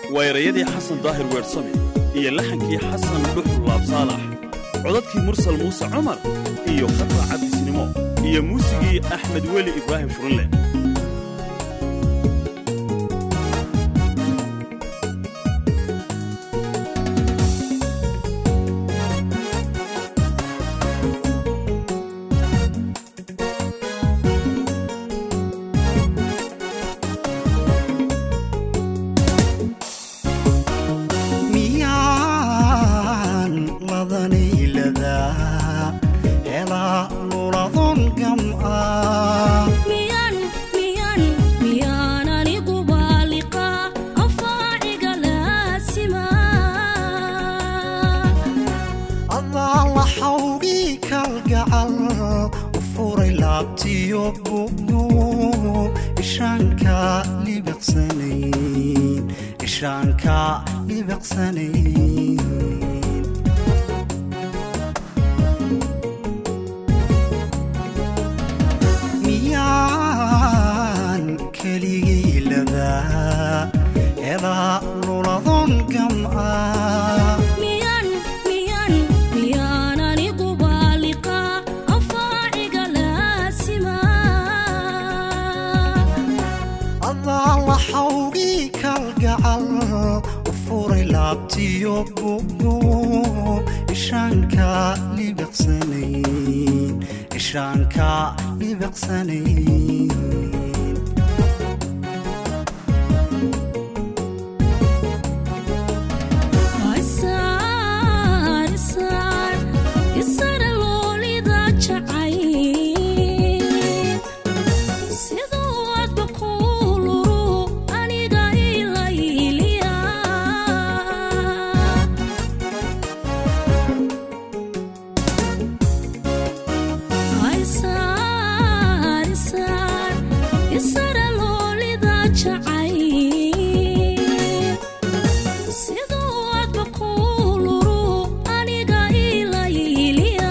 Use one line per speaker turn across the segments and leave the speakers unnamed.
waa erayadii xasan daahir weersame iyo laxankii xasan dhuxul laabsaalax codadkii mursal muuse cumar iyo khatra cabdisnimo iyo muusigii axmed weli ibraahim furunle
miyaan ladanayladaa helaa luladon gam'aa
miyan miyan miyaan anigu baaliqa afaaciga laasima
adaa la xawgii kalgacal u furay laabtiyo bugdu ishaanka libiqsanayn ishaanka libiqsanayn miyaan keligay ladaa helaa luladon gam'aa
miyan miyan miyaan anigu baaliqa afaaciga laasima
adaa la xawgii kalgacal u furay laabtiyo bugdu ishaanka libiqsanayn ishaanka libiqsanayn
isaar isaar isara loolida jacay siduu adba kuuluru aniga ilayliya isaar isaar isara loolida jacay siduu adba kuuluru aniga ilayliya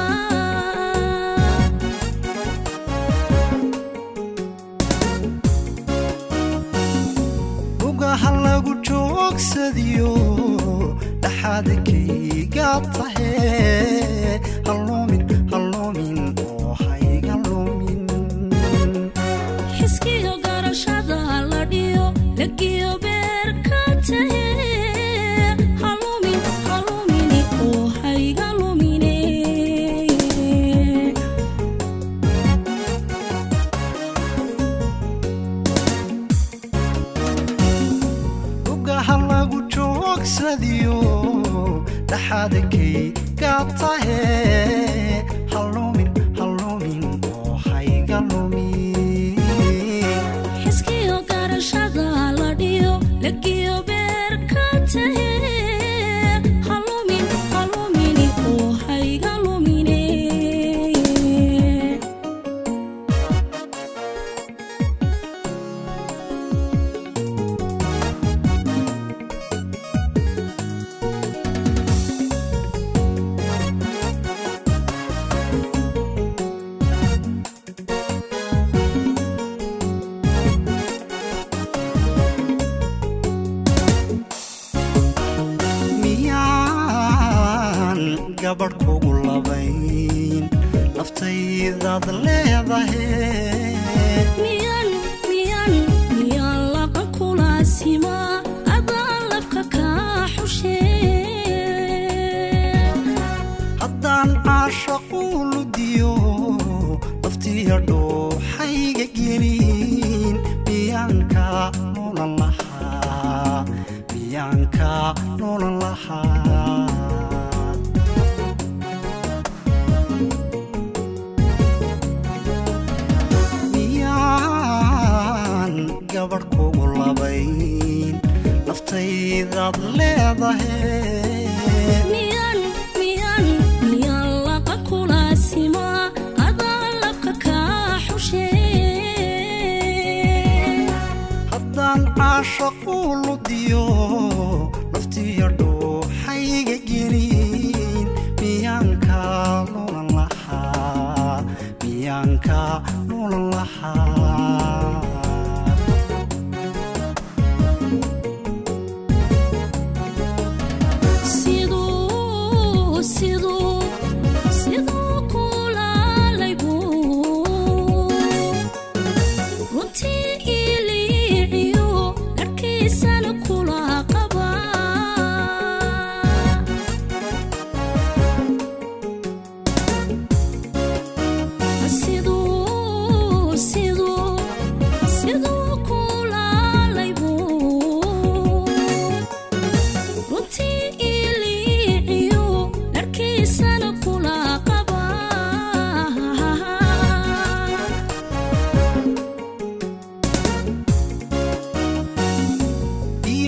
lugaha lagu joogsadiyo dhaxaadkayga tahe halluumin halluumin oo hayga lumin
xiskiyo garashada la dhiyo lagiyo beerka tahe halumin halumini oo hayga lumine
lugaha lagu joogsadiyo dhaxaadkayga tahe halluumin halluumin oo hayga lumin
xiskiyo garashada la dhiyo lagiyo beerka tahe halumin halumini oo hayga lumine
miyaan gabadh kugu labayn naftaydaad leedahe
miyan miyan miyaan laqan kulaasima adaan labka kaa xushee
haddaan caashaqu ludiyo naftiya dhuuxayga gelin miyaanka noolan lahaa miyaanka noolan lahaa miyaan gabadh kugu labayn naftaydaad leedahe
miyan miyan miyaan laqan kulaasima adaan labka kaa xushee
haddaan caashaqu ludiyo naftiya dhuuxayga gelin miyaanka noolan lahaa miyaanka noolan lahaa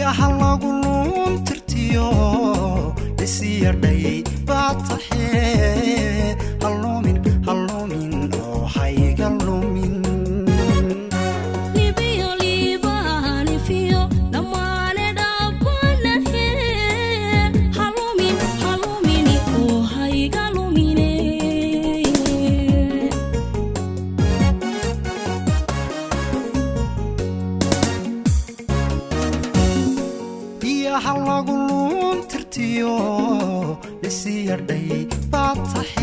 biyaha lagu luuntirtiyo lisiyadhay baad taxee halluumin halluumin oo hayga lumin
libiyo liibaanifiyo dhammaane dhabbanahe halumin halumini oo hayga lumine
biyaha lagu luuntirtiyo lisiyadhay baad taxee